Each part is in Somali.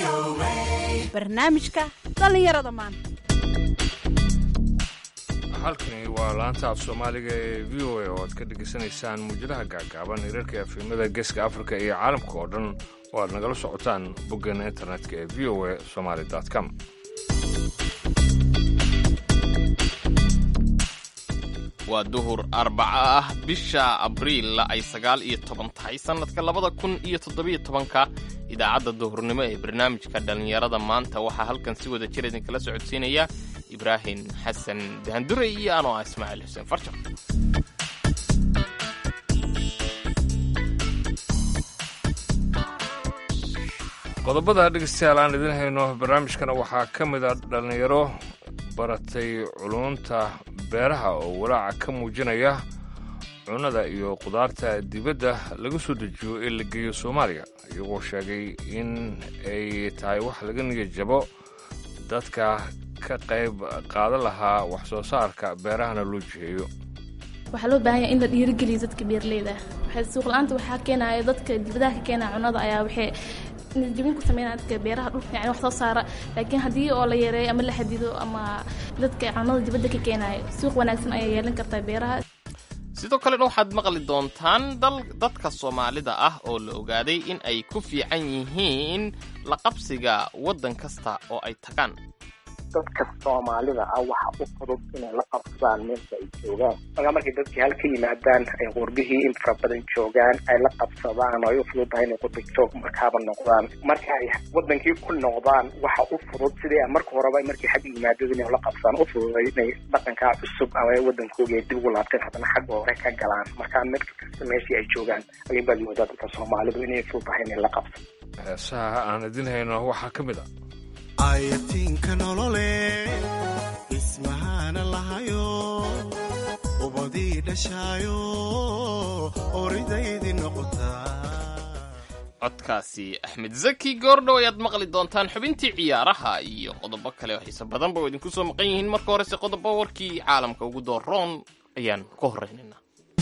barnaamijka dhallinyarada maanta halkani waa laanta af soomaaliga ee v o a oo aad ka dhegaysanaysaan muujadaha gaagaaban hirarka efimada geeska afrika iyo caalamka oo dhan oo aad nagala socotaan boggeena internetka ee v o a somaali com waa duhur arbaco ah bisha abriil ay sagaal iyo toban tahay sannadka labada kun iyo toddobiyo tobanka idaacadda duhurnimo ee barnaamijka dhallinyarada maanta waxaa halkan si wada jir idinkala socodsiinaya ibraahim xasan dahandure iyo anoo ah ismaaciil xuseen farjar qodobada dhegeystayaal aan idin hayno barnaamijkana waxaa ka mid a dhallinyaro baratay culunta beeraha oo walaaca ka muujinaya cunnada iyo qudaarta dibadda laga soo dejiyo ee la geeyo soomaaliya iyagoo sheegay in ay tahay wax laga niga jabo dadka ka qayb qaadan lahaa wax soo saarka beerahana loo jiheeyo waxaa loo baahan yahay in la dhiirigeliyo dadka beeraleyda waxay suuqla-aanta waxaa keenaya dadka dibadaha ka keenaya cunnada ayaa waxay jabin ku sameynaya dadka beeraha dhulka yani wax soo saara laakiin haddii oo la yareeyo ama la xadido ama dadka cunnada dibadda ka keenayo suuq wanaagsan ayaa yeelan kartaa beeraha sidoo kalena waxaad maqli doontaan dal dadka soomaalida ah oo la ogaaday in ay ku fiican yihiin la qabsiga waddan kasta oo ay tagaan dadka soomaalida ah waxa u fudud inay la qabsadaan meelka ay joogaan markaa markay dadkii halka yimaadaan ay qurbihii in fara badan joogaan ay la qabsadaan oo ay u fududtahay inay qurbi joog markaaba noqdaan marka ay wadankii ku noqdaan waxa u fudud sidii marka horeba markay xagga yimaadada inay la qabsadaan u fududay inay dhaqankaa cusub ama wadankooga ay dib ugu laabteen haddana xagga hore ka galaan markaa mid kasta meeshii ay joogaan ayun baad moodaa dadka soomaalidu inay fududtahay inay la qabsado heesaha aan idin hayno waxaa ka mid a ayatiinka nolole ismahana lahayo ubadii dhashaayo oridaydii noqotaa codkaasi axmed zaki goordhow ayaad maqli doontaan xubintii ciyaaraha iyo qodobo kale oo xiise badanba oo idinku soo maqan yihiin marka horese qodobo warkii caalamka ugu dooroon ayaan ka horraynaynaa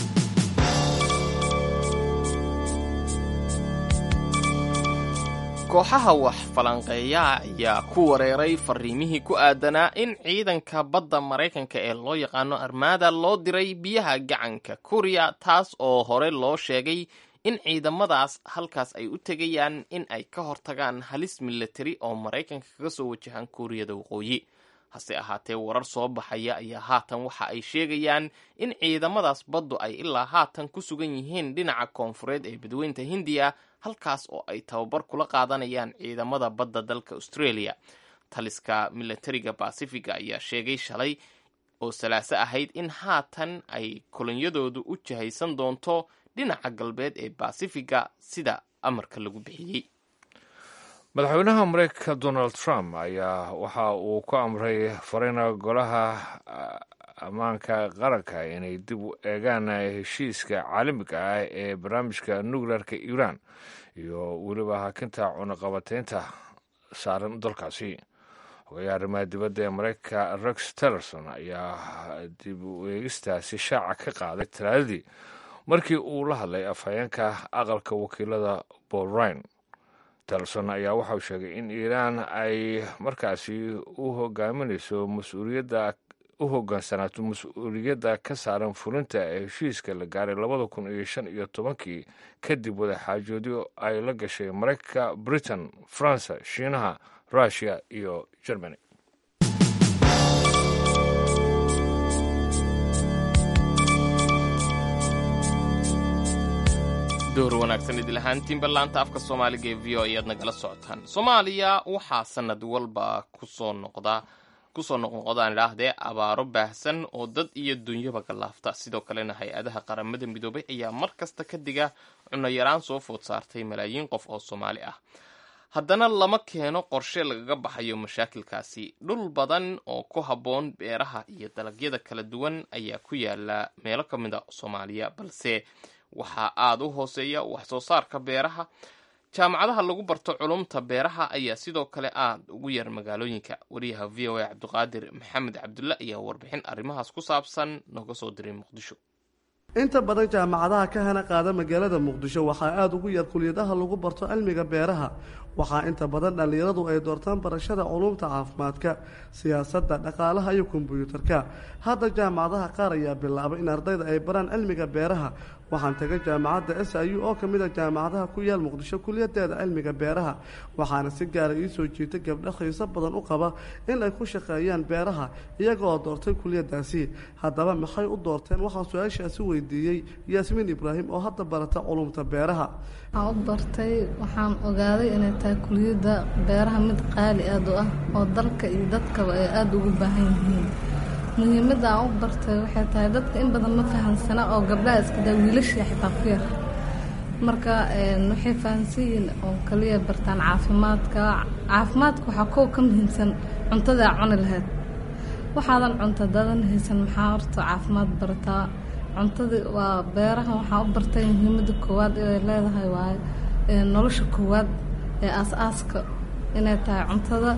kooxaha wax falanqeeya ayaa ku wareeray fariimihii ku aadanaa in ciidanka badda maraykanka ee loo yaqaano armada loo diray biyaha gacanka kuriya taas oo hore loo sheegay in ciidamadaas halkaas ay u tegayaan in ay ka hortagaan halis milatari oo maraykanka kaga soo wajahaan kuuriyada waqooyi hase ahaatee warar soo baxaya ayaa haatan waxa ay sheegayaan in ciidamadaas baddu ay ilaa haatan ku sugan yihiin dhinaca koonfureed ee badweynta hindiya halkaas oo ay tababar kula qaadanayaan ciidamada badda dalka australia taliska milatariga basifiga ayaa sheegay shalay oo salaaso ahayd in haatan ay kolonyadoodu u jihaysan doonto dhinaca galbeed ee basifiga sida amarka lagu bixiyey madaxweynaha mareykanka donald trump ayaa waxa uu ku amray farina golaha ammaanka qaranka inay dib u eegaan heshiiska caalamiga ah ee barnaamijka nuclearka iiraan iyo weliba hakinta cunaqabateynta saaran dalkaasi hogayaha arrimaha dibadda ee mareykanka rex tillerson ayaa dib u eegistaasi shaaca ka qaaday talaadadii markii uu la hadlay afhayeenka aqalka wakiilada paul ryan tillerson ayaa waxauu sheegay in iiraan ay markaasi u hogaaminayso mas-uuliyadda u hogaansanaato mas-uuliyadda ka saaran fulinta ee heshiiska la gaaray labada kun iyo shan iyo tobankii kadib wadaxaajoodyo ay la gashay maraykanka britain faransa shiinaha russiya iyo germany door wanaagsan idil ahaantiinba laanta afka soomaaliga ee v o ayaad nagala socotaan soomaaliya waxaa sanad walba kusoo noqdaa kusoo noqnoqodaan idhaahdee abaaro baahsan oo dad iyo dunyaba galaafta sidoo kalena hay-adaha qaramada midoobay ayaa mar kasta ka diga cunno yaraan soo food saartay malaayiin qof oo soomaali ah haddana lama keeno qorshe lagaga baxayo mashaakilkaasi dhul badan oo ku habboon beeraha iyo dalagyada kala duwan ayaa ku yaala meelo ka mid a soomaaliya balse waxaa aada u hooseeya wax soo saarka beeraha jaamacadaha lagu barto culumta beeraha ayaa sidoo kale aada ugu yar magaalooyinka wariyaha v o a cabdiqaadir maxamed cabdulle ayaa warbixin arrimahaas ku saabsan nooga soo diray muqdisho inta badan jaamacadaha ka hana qaada magaalada muqdisho waxaa aada ugu yar kuliyadaha lagu barto cilmiga beeraha waxaa inta badan dhallinyaradu ay doortaan barashada culuumta caafimaadka siyaasadda dhaqaalaha iyo kombyuutarka hadda jaamacadaha qaar ayaa bilaabay in ardayda ay baraan cilmiga beeraha waxaan tagay jaamacadda s i u oo ka mid a jaamacadaha ku yaal muqdisho kuliyadeeda cilmiga beeraha waxaana si gaara ii soo jiitay gabdho xiiso badan u qaba in ay ku shaqeeyaan beeraha iyaga oo doortay kuliyadaasi haddaba maxay u doorteen waxaan su-aashaasi weydiiyey yaasmiin ibraahim oo hadda barata culumta beeraha waxaan u bartay waxaan ogaaday inay tahay kuliyadda beeraha mid qaali aad u ah oo dalka iyo dadkaba ay aada ugu baahan yihiin muhiimadda aan u bartay waxay tahay dadka in badan ma fahamsana oo gabdhaha iskadaa wiilashii xitaa ku yar marka waxay fahamsan yihiin oo kaliya bartaan caafimaadka caafimaadka waxaa kow ka muhiimsan cuntada aa cuni lahayd waxaadan cunta dadan haysan maxaa horta caafimaad barataa cuntadii waa beeraha waxaa u bartay muhiimadda koowaad inay leedahay waaye nolosha koowaad ee aas-aaska inay tahay cuntada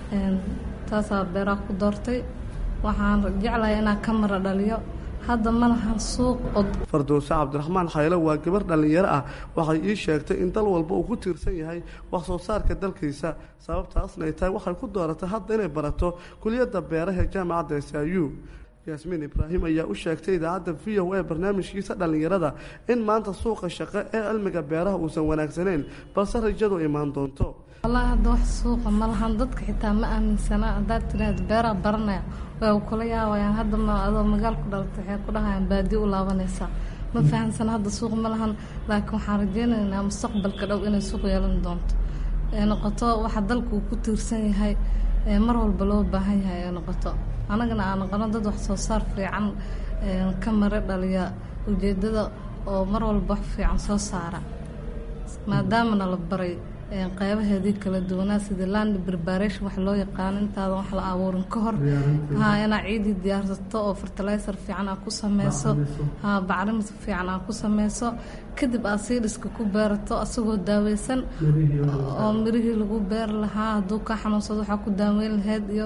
taasaa beeraha ku doortay waxaan jeclahay inaan ka mara dhaliyo hadda ma lahan suuq fardowse cabdiraxmaan xaylo waa gabar dhallinyaro ah waxay ii sheegtay in dal walba uu ku tiirsan yahay wax soo saarka dalkiisa sababtaasna ay tahay waxay ku dooratay hadda inay barato kuliyadda beeraha ee jaamacadda s i u yaasmiin ibraahim ayaa u sheegtay idaacadda v o a barnaamijkiisa dhallinyarada in maanta suuqa shaqo ee cilmiga beeraha uusan wanaagsanayn balse rajadu imaan doonto wallaahi hadda wax suuqa ma lahan dadka xitaa ma aaminsana haddaad tiraahda beeraha baranaya way kula yaabayaan hadda ma adoo magaal ku dhalatay waxay ku dhahayaan baadi u laabanaysaa ma fahamsana hadda suuq ma lahan laakiin waxaan rajeynaynaa mustaqbalka dhow inay suuq yeelan doonto ee noqoto waxa dalka uu ku tiirsan yahay ee mar walba loo baahan yahay ee noqoto annagana aan noqono dad wax soo saar fiican ka mare dhaliya ujeedada oo mar walba wax fiican soo saara maadaamana la baray qeybaheedii kala duwanaa sida land preparation wax loo yaqaano intaadan wax la abuurin ka hor ha inaa ciidii diyaarsato oo fertilizer fiican aa ku sameyso ha bacrimis fiican aa ku sameyso kadib aad siidhiska ku beerato asagoo daaweysan oo mirihii lagu beeri lahaa hadduu ka xanuunsado waxaa ku daaweyn lahayd iyo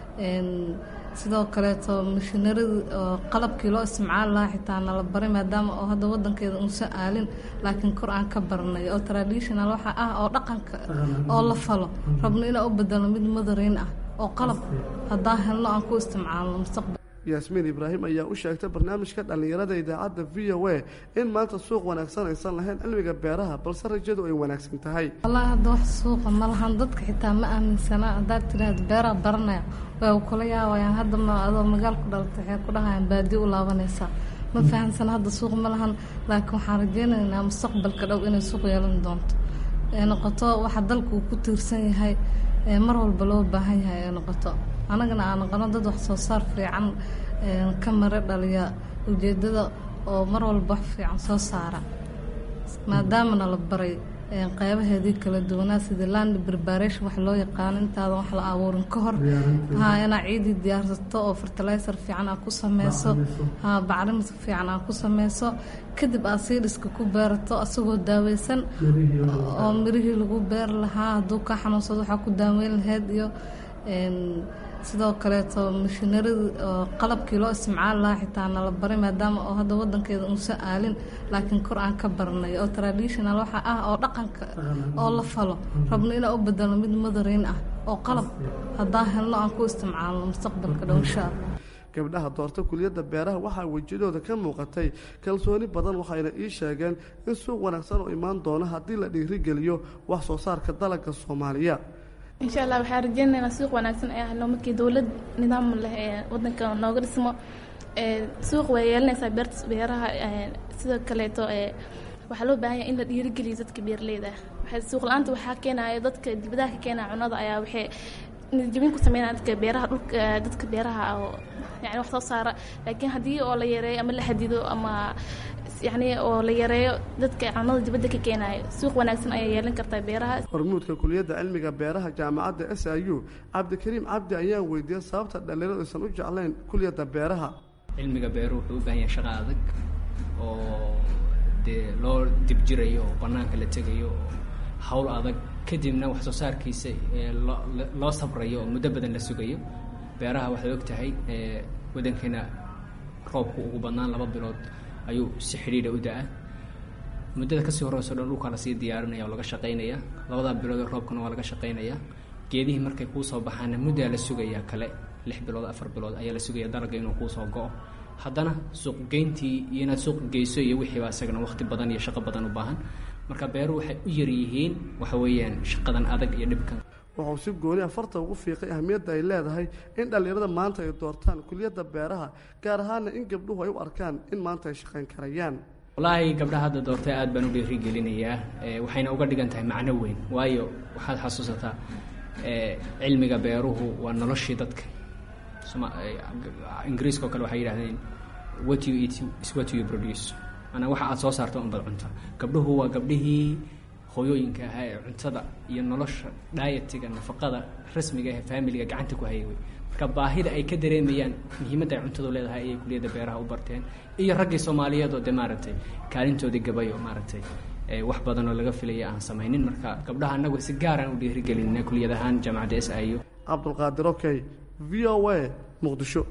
sidoo kaleeto mashiinaridi oo qalabkii loo isticmaali lahaa xitaa nala baray maadaama oo hadda wadankeeda uusan aalin laakiin kor aan ka baranay oo traditional waxa ah oo dhaqanka oo la falo rabno inaan u bedelo mid madarayn ah oo qalab haddaan helno aan ku isticmaalno mustaqbal yaasmiin ibraahim ayaa u sheegtay barnaamijka dhallinyarada idaacadda v o a in maanta suuq wanaagsan aysan lahayn cilmiga beeraha balse rajadu ay wanaagsan tahay wallaahi hadda wax suuqa ma lahan dadka xitaa ma aaminsana haddaad tiraahda beeraha baranaya way kula yaabayaan hadda ma adoo magaal ku dhalatay waxay ku dhahayaan baadi u laabanaysaa ma fahamsana hadda suuq ma lahan laakiin waxaan rajeynaynaa mustaqbalka dhow inay suuq yeelan doonto ee noqoto waxa dalka uu ku tiirsan yahay ee mar walba loo baahan yahay ee noqoto annagana aan noqono dad wax soo saar fiican ka mare dhaliya ujeedada oo mar walba wax fiican soo saara maadaamana la baray qeybaheedii kala duwanaa sida land preparation wax loo yaqaano intaadan wax la abuurin ka hor ha inaa ciidii diyaarsato oo fertilizer fiican aa ku sameyso ha bacrimis fiican aa ku sameyso kadib aad siidhiska ku beerato asagoo daaweysan oo mirihii lagu beeri lahaa hadduu ka xanuunsado waxaa ku daaweyn lahayd iyo sidoo kaleeto mashiinaridi oo qalabkii loo isticmaali lahaa xitaa nala baray maadaama oo hadda wadankeeda uusan aalin laakiin kor aan ka baranay oo traditional waxa ah oo dhaqanka oo la falo rabno inaan u bedelo mid madarayn ah oo qalab haddaan helno aan ku isticmaalno mustaqbalka dhow insha allah gabdhaha doorta kuliyadda beeraha waxaa wejiyadooda ka muuqatay kalsooni badan waxayna ii sheegeen in suuq wanaagsan oo imaan doono haddii la dhiirigeliyo wax soo saarka dalagga soomaaliya insha allah waxaan rajeynaynaa suuq wanaagsan ayaa helno markii dowlad nidaam leh ee wadanka nooga dhismo suuq way yeelanaysaa beerta beeraha sidoo kaleeto waxaa loo baahan yahay in la dhiirigeliyo dadka beeraleyda ah suuq la-aanta waxaa keenaya dadka dibadaha ka keenaya cunada ayaa waxay jabin ku sameynaya dadka beeraha dhulka dadka beeraha oo yani wax soo saara laakiin haddii oo la yareeyo ama la xadido ama yani oo la yareeyo dadka cunada dibadda ka keenayo suuq wanaagsan ayaa yeelan kartaa beeraha hormuudka kuliyadda cilmiga beeraha jaamacadda s i u cabdikariim cabdi ayaan weydiiyey sababta dhalinyaradu aysan u jeclayn kuliyadda beeraha cilmiga beeruhu wuxuu u baahan yahay shaqo adag oo dee loo dibjirayo oo bannaanka la tegayo oo hawl adag kadibna wax soo saarkiisa loo sabrayo oo muddo badan la sugayo beeraha waxaad og tahay wadankeena roobku ugu badnaan laba bilood ayuu si xidhiidha u da-a muddada kasii horeyso dhan dhulkaa lasii diyaarinaya oo laga shaqaynaya labadaa bilood ee roobkana waa laga shaqaynaya geedihii markay kuusoo baxaana muddaa la sugayaa kale lix bilood afar bilood ayaa la sugaya dalagga inuu kuusoo go-o haddana suuqgeyntii iyo inaad suuq geyso iyo wixiiba isagana waqti badan iyo shaqo badan u baahan marka beeruhu waxay u yaryihiin waxa weeyaan shaqadan adag iyo dhibkan wuxuu si gooni afarta ugu fiiqay ahmiyadda ay leedahay in dhallinyarada maanta ay doortaan kuliyadda beeraha gaar ahaana in gabdhuhu ay u arkaan in maanta ay shaqayn karayaan wallaahi gabdhaha hadda doortay aad baan u dhiirigelinayaa waxayna uga dhigan tahay macno weyn waayo waxaad xasuusataa cilmiga beeruhu waa noloshii dadka ingiriiska oo kale waxay yidhahdeen what you eat is what you produce maanaa waxa aad soo saarto unbad cunta gabdhuhu waa gabdhihii hooyooyinka ahaa ee cuntada iyo nolosha dietiga nafaqada rasmiga ee faamiliga gacanta ku hayay wey marka baahida ay ka dareemayaan muhiimadda ay cuntadu leedahay ayay kuliyadda beeraha u barteen iyo raggii soomaaliyeed oo de maaragtay kaalintoodii gabay oo maaragtay wax badan oo laga filaya aan samaynin marka gabdhaha annagu si gaaraan u dhiirigelinna kuliyad ahaan jaamacadda s i u cabdulqaadir okey v o a muqdisho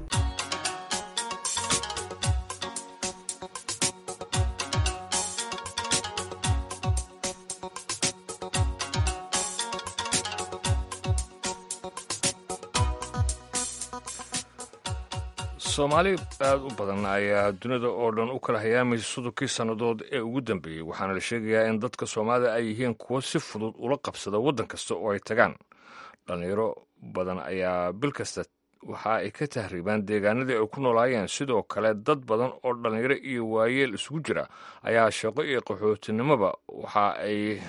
soomaali aada u badan ayaa dunida oo dhan u kala hayaamaysa sodonkii sannadood ee ugu dambeeyey waxaana la sheegayaa in dadka soomaalida ay yihiin kuwo si fudud ula qabsada waddan kasta oo ay tagaan dhallinyaro badan ayaa bil kasta waxa ay ka tahriibaan deegaanadii ay ku noolaayeen sidoo kale dad badan oo dhallinyaro iyo waayeel isugu jira ayaa shaqo iyo qaxootinimoba waxa ay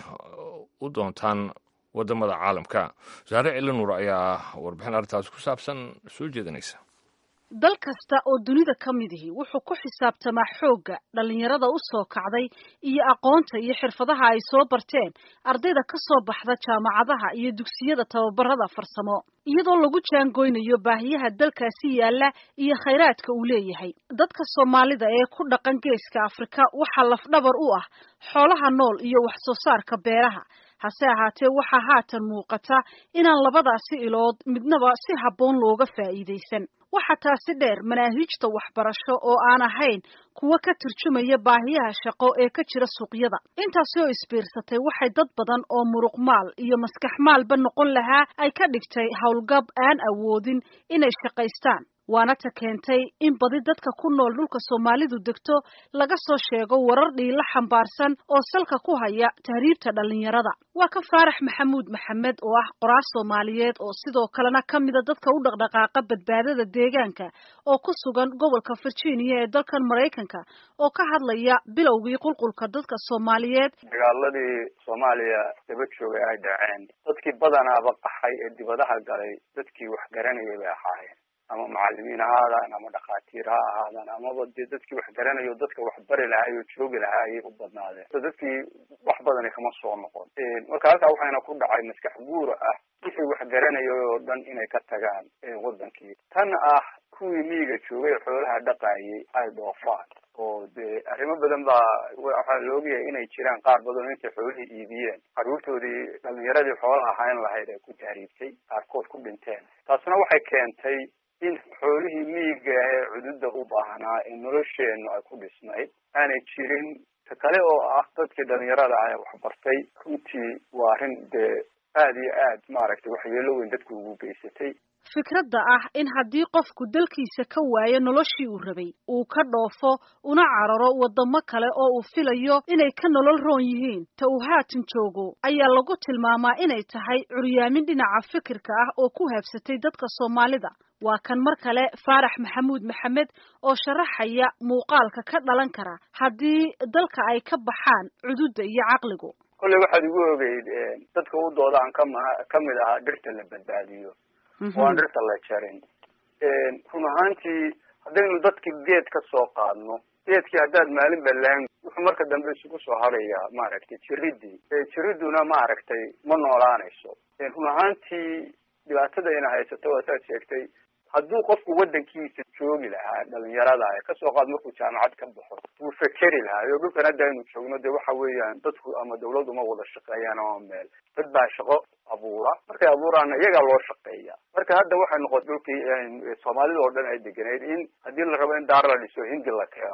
u doontaan waddamada caalamka wasaare cilinuur ayaa warbixin arrintaas ku saabsan soo jeedinaysa dal kasta oo dunida ka mid ihi wuxuu ku xisaabtamaa xoogga dhallinyarada u soo kacday iyo aqoonta iyo xirfadaha ay soo barteen ardayda ka soo baxda jaamacadaha iyo dugsiyada tababarada farsamo iyadoo lagu jaangoynayo baahiyaha dalkaasi yaalla iyo khayraadka uu leeyahay dadka soomaalida ee ku dhaqan geeska afrika waxaa lafdhabar u ah xoolaha nool iyo wax soo saarka beeraha hase ahaatee waxaa haatan muuqata inaan labadaasi ilood midnaba si habboon looga faa'iidaysan waxaa taasi dheer manaahiijta waxbarasho oo aan ahayn kuwa ka turjumaya baahiyaha shaqo ee ka jira suuqyada intaasi oo isbiirsatay waxay dad badan oo muruqmaal iyo maskax maalba noqon lahaa ay ka dhigtay howlgab aan awoodin inay shaqaystaan waana ta keentay in badi dadka ku nool dhulka soomaalidu degto laga soo sheego warar dhiila xambaarsan oo salka ku haya tahriibta dhallinyarada waa ka faarax maxamuud maxamed oo ah qoraar soomaaliyeed oo sidoo kalena ka mida dadka u dhaqdhaqaaqa badbaadada deegaanka oo ku sugan gobolka virginia ee dalkan maraykanka oo ka hadlaya bilowgii qulqulka dadka soomaaliyeed dagaaladii soomaaliya daba joogay ay dhaceen dadkii badanaaba qaxay ee dibadaha galay dadkii wax garanayay bay ahaayeen ama macalimiin ha ahaadaan ama dhakhaatiir ha ahaadaan amaba dee dadkii wax garanayo dadka wax bari lahaay oo joogi lahaa ayay u badnaadeen so dadkii wax badani kama soo noqon marka halkaa waxayna ku dhacay maskax guura ah wixii wax garanayay oo dhan inay ka tagaan wadankii tan ah kuwii miyiga joogay xoolaha dhaqaayay ay dhoofaan oo dee arrimo badan baa waxaa la ogyahay inay jiraan qaar badan oo intay xoolihii iibiyeen carruurtoodii dhalinyaradii xoolaha ahayn lahayd ay ku tahriibtay qaarkood ku dhinteen taasna waxay keentay in xoolihii miyiga ee cududa u baahnaa ee nolosheennu ay ku dhisnayd aanay jirin ta kale oo ah dadkii dhalinyarada ah ee waxbartay runtii waa arrin dee aada iyo aad maaragtay waxyeelo weyn dadku ugu geysatay fikradda ah in haddii qofku dalkiisa ka waayo noloshii uu rabay uu ka dhoofo una cararo waddamo kale oo uu filayo inay ka nolol roon yihiin ta uu haatan joogo ayaa lagu tilmaamaa inay tahay curyaamin dhinaca fikirka ah oo ku habsatay dadka soomaalida waa kan mar kale faarax maxamuud maxamed oo sharaxaya muuqaalka ka dhalan kara haddii dalka ay ka baxaan cududda iyo caqligu kolley waxaad igu ogeyd dadka u doodaan kama kamid ahaa dhirta la badbaadiyo oo aan dhirta la jarin run ahaantii haddaynu dadki geed ka soo qaadno geedkii haddaad maalin balaan wuxuu marka dambe isugu soo harayaa maaragtay jiridii jiriduna maaragtay ma noolaanayso run ahaantii dhibaatada ina haysato waa saad sheegtay hadduu qofku waddankiisa joogi lahaa dhalinyarada ee kasoo qaad markuu jaamacad ka baxo wuu fekeri lahaa iyo dhulkan hadda aynu joogno dee waxa weeyaan dadku ama dawladdu ma wada shaqeeyaan ama meel dad baa shaqo abuura markay abuuraana iyagaa loo shaqeeya marka hadda waxay noqotay dhulkii soomaalida oo dhan ay degenayd in haddii la rabo in daar la dhiso hindi la keeno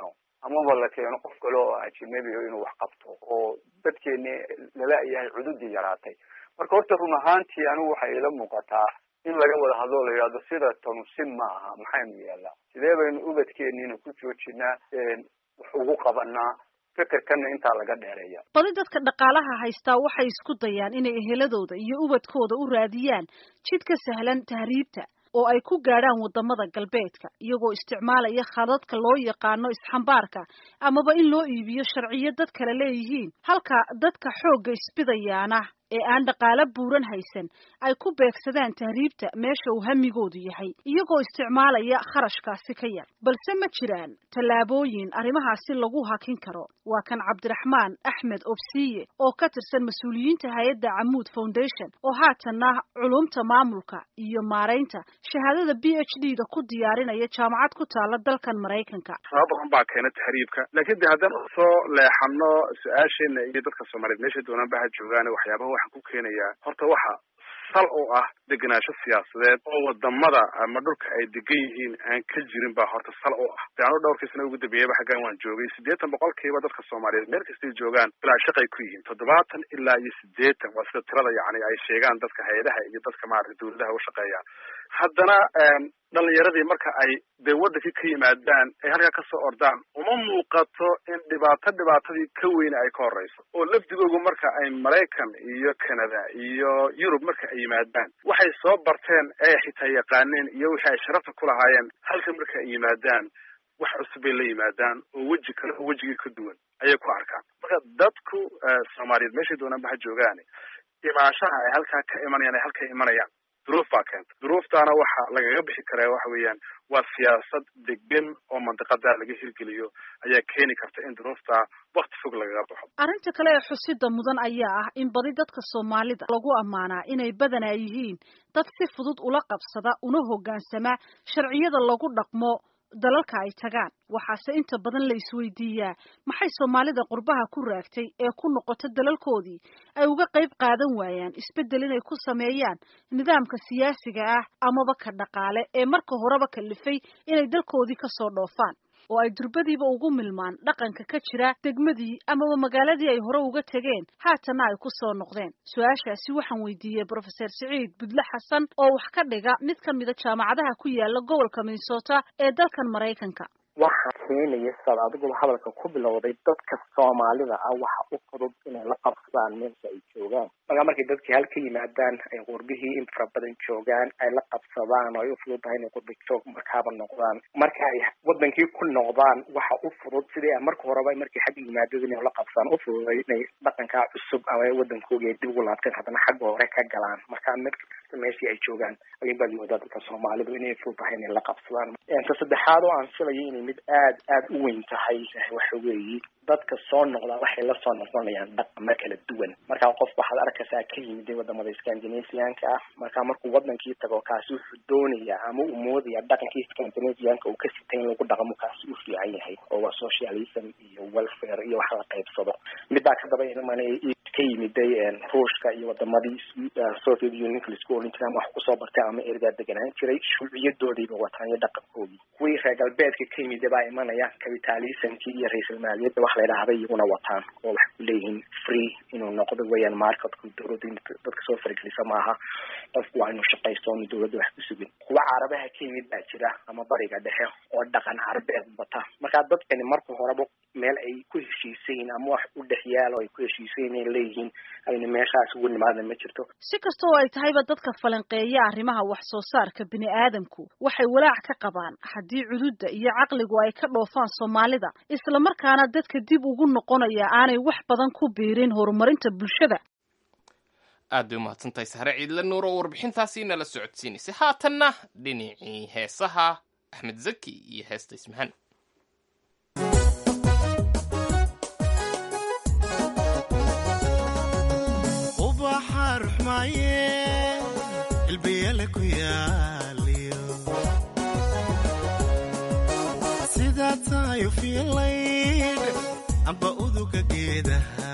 amaba la keeno qof kale oo ajinabi o inuu wax qabto oo dadkeeni lala-yahay cududii yaraatay marka horta run ahaantii anigu waxay ila muuqataa in laga wada hadlo la yidhahdo sida tanu si ma aha maxaynu yeelnaa sidee baynu ubadkeeniina ku joojinaa wax ugu qabanaa fikirkana intaa laga dheereeya badi dadka dhaqaalaha haystaa waxay isku dayaan inay eheladooda iyo ubadkooda u raadiyaan jid ka sahlan tahriibta oo ay ku gaadhaan wadamada galbeedka iyagoo isticmaalaya khadadka loo yaqaano isxambaarka amaba in loo iibiyo sharciyo dad kale leeyihiin halka dadka xoogga isbidayaana ee aan dhaqaalo buuran haysan ay ku beegsadaan tahriibta meesha uu hamigoodu yahay iyagoo isticmaalaya kharashkaasi ka yar balse ma jiraan tallaabooyin arrimahaasi lagu hakin karo waa kan cabdiraxmaan axmed obsiye oo ka tirsan mas-uuliyiinta hay-adda camuud foundation oo haatanna culumta maamulka iyo maaraynta shahaadada b h d da ku diyaarinaya jaamacad ku taala dalkan maraykanka sabab badan baa keena tahriibka laakiin de haddaan usoo leexano su-aasheena iyo dadka soomaaliyeed meeshay doonaan ba ha joogaan waxyaabaha waxaan ku keenayaa horta waxa sal oo ah degenaansho siyaasadeed oo wadamada ama dhulka ay degan yihiin aan ka jirin baa horta sal oo ah de anu dhowrkii sana ugu dambeeyaba xaggan waan joogay siddeetan boqolkiiba dadka soomaaliyeed meel kastay joogaan bilaa shaqay ku yihiin toddobaatan ilaa iyo siddeetan waa sida tirada yacni ay sheegaan dadka hay-adaha iyo dadka maarata dawladaha u shaqeeyaan haddana dhalinyaradii marka ay dee wadankii ka yimaadaan ay halkaa kasoo ordaan uma muuqato in dhibaato dhibaatadii ka weyne ay ka horeyso oo lafdigoogu marka ay maraykan iyo canada iyo yurub marka ay yimaadaan waxay soo barteen ee xitaa yaqaaneen iyo wixii ay sharafta ku lahaayeen halka marka ay yimaadaan wax cusub bay la yimaadaan oo weji kale oo wejigii ka duwan ayay ku arkaan marka dadku soomaaliyeed meeshay doonaan ba ha joogaane imaanshaha ay halkaa ka imanayaan ay halka imanayaan duruuf baa keenta duruuftaana waxa lagaga bixi karaa waxa weeyaan waa siyaasad degan oo mandiqada laga hirgeliyo ayaa keeni karta in duruufta wakti fog lagaga baxo arrinta kale ee xusida mudan ayaa ah in badi dadka soomaalida lagu ammaanaa inay badanaa yihiin dad si fudud ula qabsada una hoggaansama sharciyada lagu dhaqmo dalalka ay tagaan waxaase inta badan la isweydiiyaa maxay soomaalida qurbaha ku raagtay ee ku noqota dalalkoodii ay uga qayb qaadan waayaan isbeddel inay ku sameeyaan nidaamka siyaasiga ah amaba ka dhaqaale ee marka horeba kalifay inay dalkoodii kasoo dhoofaan oo ay durbadiiba ugu milmaan dhaqanka ka jira degmadii amaba magaaladii ay hore uga tegeen haatanna ay ku soo noqdeen su-aashaasi waxaan weydiiyey brofeser siciid budle xasan oo wax ka dhiga mid ka mida jaamacadaha ku yaala gobolka minnesota ee dalkan maraykanka waxa keenaya saad adiguba hadalka ku bilowday dadka soomaalida ah waxa u fudud inay la qabsadaan meesha ay joogaan markaa markay dadkii hal ka yimaadaan ay qurbihii in fara badan joogaan ay la qabsadaan oo ay u fudud tahay inay qurbi joog markaaba noqdaan marka ay wadankii ku noqdaan waxa u fudud sidii a marka horeba markay xagga yimaadada inay la qabsadaan u fududay inay dhaqankaa cusub ama wadankoogi ay dib ugu laabteen haddana xagga hore ka galaan marka mid kasta meeshii ay joogaan ayun baad moodaa dadka soomaalidu inay fudud tahay inay la qabsadaan ta saddexaad oo aan filayo inay mid aad aad u weyn tahay waxa weeye dadka soo noqdaa waxay la soo noqonayaan dhaqamo kala duwan markaa qof waxaad arkaysaa ka yimid wadamada scandinavianka ah markaa markuu wadankii tago kaasi wuxuu doonayaa ama uu moodaya dhaqankii scandinavianka uu ka sitay in lagu dhaqmo kaasi u fiican yahay oo waa socialism iyo welfare iyo wax la qaybsado midbaa kadaba iman ka yimiday ruushka iyo wadamadii soviet unionka laisku olin jiray ama wax kusoo bartay ama ergaa deganaan jiray shuuciyadoodiiba wataan iyo dhaqankoodii kuwii reer galbeedka ka yimida baa imanaya capitalismkii iyo ra-isul maaliyadda wax la idhaahda iyaguna wataan oo waxay ku leeyihiin free inuu noqdo weeyaan marketku dawladda in dadka soo faragelisa maaha qofku waa inuu shaqaysto oonu dawladda wax ku sugin kuwa carabaha ka yimid baa jira ama bariga dhexe oo dhaqan carabeed bata markaa dadkani marka horeba meel ay ku heshiisayin ama wax u dhex yaalo ay ku heshiisayin ay leeyihiin ayna meeshaas ugu nimaadna ma jirto si kasta oo ay tahayba dadka falanqeeya arrimaha wax soo saarka bini aadamku waxay walaac ka qabaan haddii cududda iyo caqligu ay ka dhoofaan soomaalida isla markaana dadka dib ugu noqonaya aanay wax badan ku biirin horumarinta bulshada aad bay umahadsantahay sahre ciidla nuur oo warbixintaasi nala socodsiinaysay haatanna dhinacii heesaha axmed zaki iyo heesta ismahan ubaxa ruxmaaye ilbiyale ku yaaliyo sidaa tahayo fiilayd amba uduga geedaha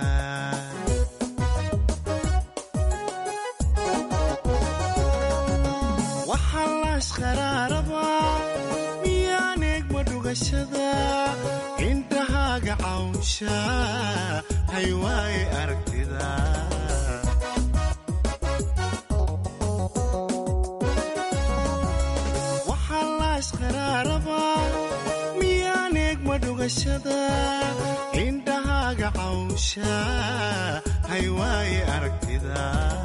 waxaa laashqaraaraba miyaan eegma dhugashada indhaha cawsha hay waaye aragtida waxaa laashqaraaraba miyaan eegma dhugashada indhahaaga cawsha hay waaye aragtida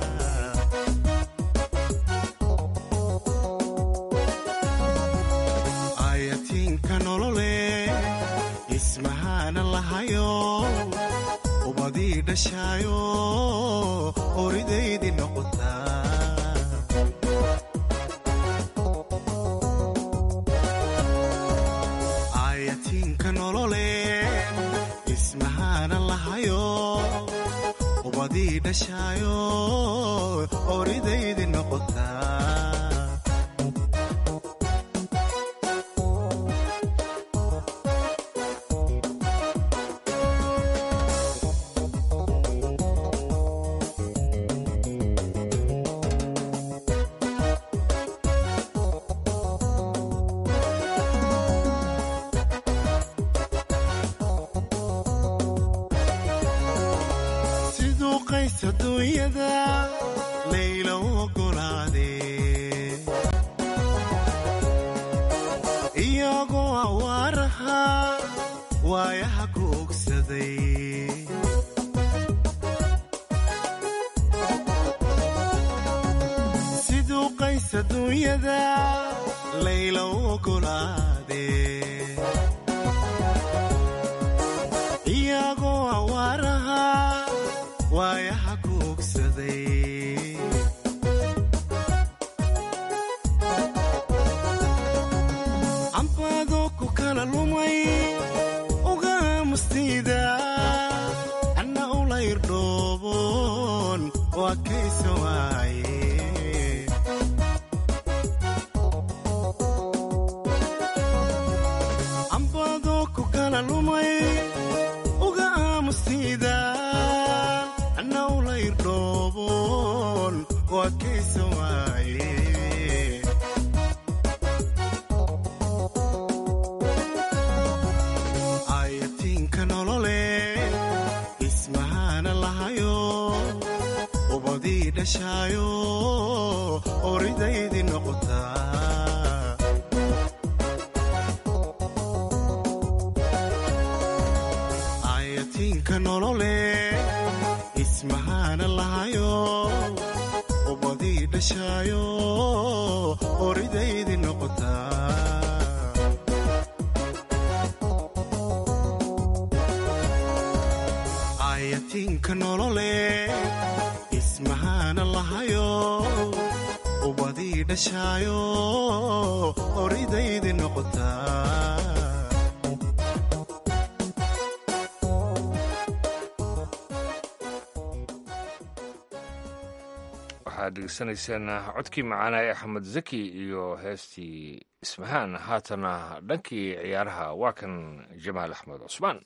ayatiinka nolole ismahaana lahayo ubadii dhashaayo oridaydii noqotaa ayatiinka nolole ismahaana lahayo ubadii dhashaayo oridaydii noqotaa siduu qays adduunyada layla u oggolaadee iyagoo awaaraha waayaha ku ogsaday siduu qays adduunyada layla u oggolaadee iyagoo awaaraha waayaha ku ogsaday cambaadoo ku kala lumay uga aamustiida anna ula irdhooboon waa kaysa waaye cambaadoo ku kala lumay uga aamustiida anna ula irdhooboon waa kaysa waaye ayatiinka nolole ismahaana lahayo ubadii dhashaayo oridaydii noqotaa ayatiinka nolole ismahaana lahayo ubadii dhashaayo oridaydii noqotaa ayatiinka nolole ismahaana lahayo ubadii dhashaayo oridaydii noqotaa waxaad dhegeysanayseen codkii macaana ee axmed zaki iyo heestii ismahaan haatana dhankii ciyaaraha waa kan jamaal axmed cusmaan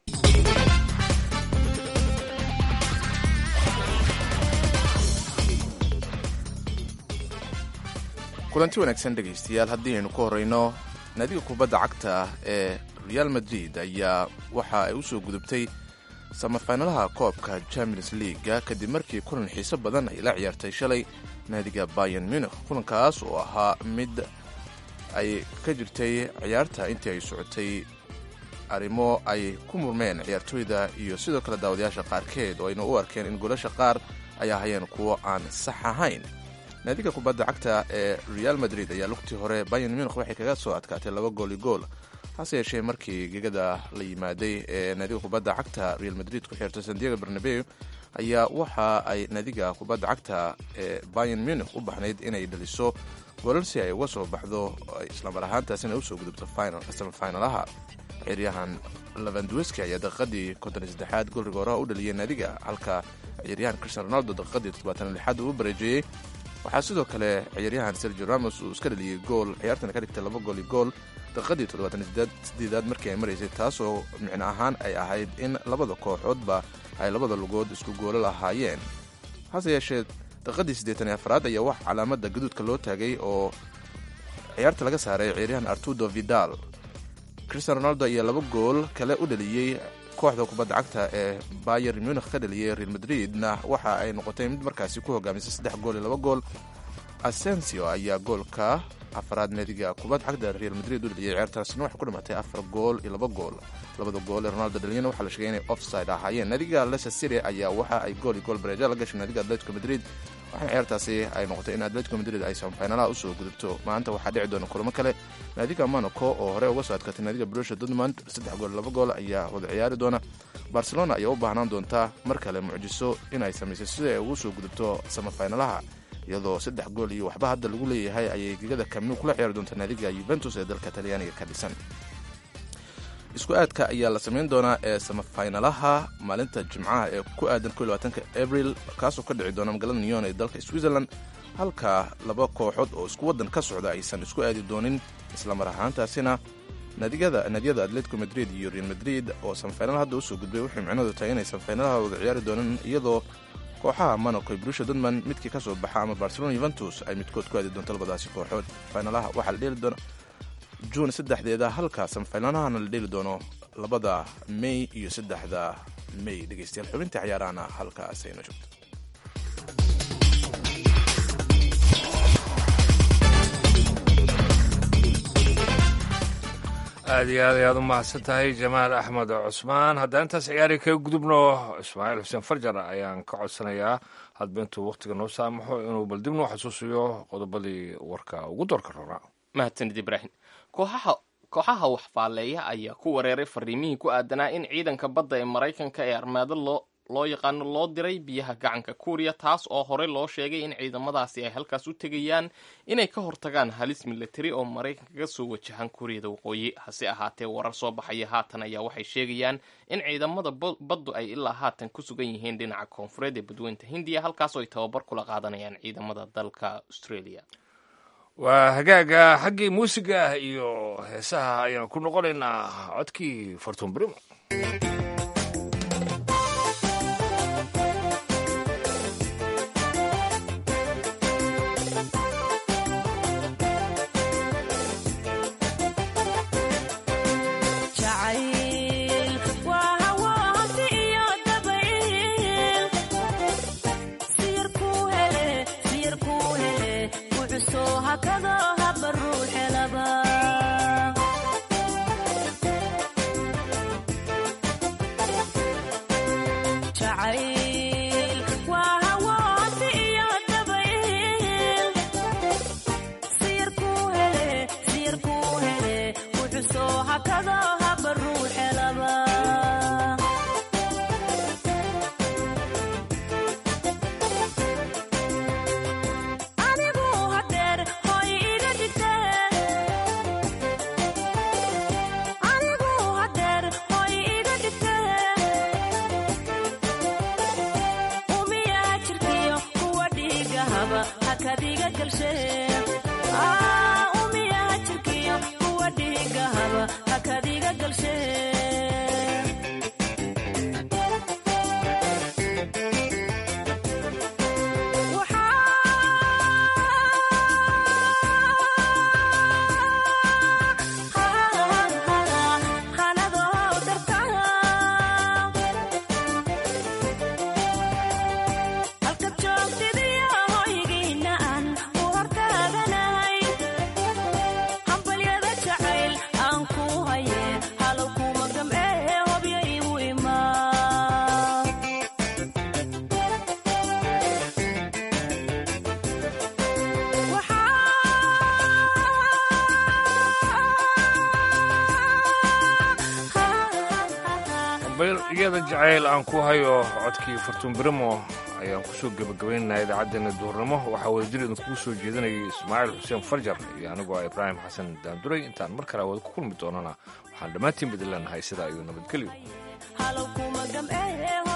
kulanti wanaagsan dhegaystayaal haddii aynu ku horrayno naadiga kubadda cagta ee real madrid ayaa waxa ay u soo gudubtay samafinalaha koobka champions leaga kadib markii kulan xiiso badan ay la ciyaartay shalay naadiga bayan munich kulankaas oo ahaa mid ay ka jirtay ciyaarta intii ay socotay arrimo ay ku murmeen ciyaartooyda iyo sidoo kale daawadayaasha qaarkeed oo ayna u arkeen in goolasha qaar ay ahayeen kuwo aan sax ahayn naadiga kubadda cagta ee real madrid ayaa lugtii hore bayan munich waxay kaga soo adkaatay laba gooli gool hase yeeshee markii gegada la yimaaday ee naadiga kubadda cagta real madrid ku xirtay sandiego bernabeu ayaa waxa ay naadiga kubadda cagta ee bayan munich u baxnayd inay dhaliso golal si ay uga soo baxdo islamar ahaantaasina usoo gudubto samafinalaha ciyaaryahan lavandweski ayaa daqiiqadii konton saddexaad gool rigooraha u dhaliyay naadiga halka ciyaaryahan cristian ronaldo daqiiqadii toddobaatan lixaad uu u bareejeeyey waxaa sidoo kale ciyaaryahan sergio ramos uu iska dhaliyey gool ciyaartana ka dhigtay laba gool iyo gool daqiiqadii toddobaatan sideedaad markii ay maraysay taasoo micno ahaan ay ahayd in labada kooxoodba ay labada lugood isku goolo lahaayeen hase yeeshee daqiiqadii siddeetan iyo afraad ayaa wax calaamada gaduudka loo taagay oo ciyaarta laga saaray ciyaaryahan artudo vidal cristian ronaldo ayaa laba gool kale u dhaliyey kooxda kubadda cagta ee bayer munikh ka dhaliyey real madridna waxa ay noqotay mid markaasi ku hogaamisay saddex gool iyo laba gool asensio ayaa goolka afaraad naadiga kubadda cagta real madrid u dhaliyay ceertaasina waxay ku dhimatay afar gool iyo laba gool labada gool ee ronaldo dhaliyana waxaa la sheegay inay offside ahaayeen naadiga leicester city ayaa waxa ay gool iyo gool bareeja la gashay naadiga atletico madrid waxaana ceertaasi ay noqotay in atletico madrid ay samafinalaha usoo gudubto maanta waxaa dhici doona kulamo kale naadiga monaco oo hore uga soo adkatay naadiga brusha dortmund saddex gool laba gool ayaa wada ciyaari doona barcelona ayaa u baahnaan doontaa mar kale mucjiso inay samaysay sida ay ugu soo gudubto samafinalaha iyadoo saddex gool iyo waxba hadda lagu leeyahay ayay gegada kamnu kula ciyaari doonta naadiga yuventus ee dalka talyaaniga ka dhisan isku aadka ayaa la samayn doonaa ee samafinalaha maalinta jimcaha ee ku aadan ko labaatanka abril kaasoo ka dhici doona magaalada nyon ee dalka switzerland halka laba kooxood oo isku waddan ka socda aysan isku aadi doonin islamar ahaantaasina naadiyada naadiyada atletico madrid iyo real madrid oo samafinal hadda usoo gudbay waxay micnadu tahay inay samafinalaha wada ciyaari doonaan iyadoo kooxaha monaco brusha dortmund midkii ka soo baxa ama barcelona yuventus ay midkood ku aadi doonto labadaasi kooxood finalaha waxaa la dheeli doona juun saddexdeeda halka samafinalahana la dheeli doono labada may iyo saddexda may dhegeystayaal xubinta ciyaarahana halkaas ayna joogto aad iyo aad ayaad u mahadsan tahay jamaal axmed cusmaan haddaan intaas ciyaari kaga gudubno ismaaciil xuseen farjar ayaan ka codsanayaa hadba intuu wakhtiga noo saamaxo inuu bal dib noo xasuusiyo qodobadii warka ugu doorka roonaa mahadsanid ibraahim kooxaha kooxaha waxfaaleeya ayaa ku wareeray fariimihii ku aadanaa in ciidanka badda ee maraykanka ee armaado loo loo yaqaano loo diray biyaha gacanka kuuriya taas oo horey loo sheegay in ciidamadaasi ay halkaas u tegayaan inay ka hortagaan halis milatari oo maraykanka ka soo wajahan kuuriyada waqooyi hase ahaatee warar soo baxaya haatan ayaa waxay sheegayaan in ciidamada baddu ay ilaa haatan ku sugan yihiin dhinaca koonfureed ee badweynta hindiya halkaasoo ay tababar kula qaadanayaan ciidamada dalka australia waa hagaaga xaggii muusiga ah iyo heesaha ayaan ku noqonaynaa codkii fortun brimo iyada jacayl aan ku hayo codkii fortun brimo ayaan kusoo gebagabaynaynaa idaacaddeenna duurnimo waxaa wadajir idinkugu soo jeedinayay ismaaciil xuseen farjar iyo anigoo ah ibraahim xasan daanduray intaan mar kale wada ku kulmi doonana waxaan dhammaantiin badi leenahay sidaa iyo nabadgelyo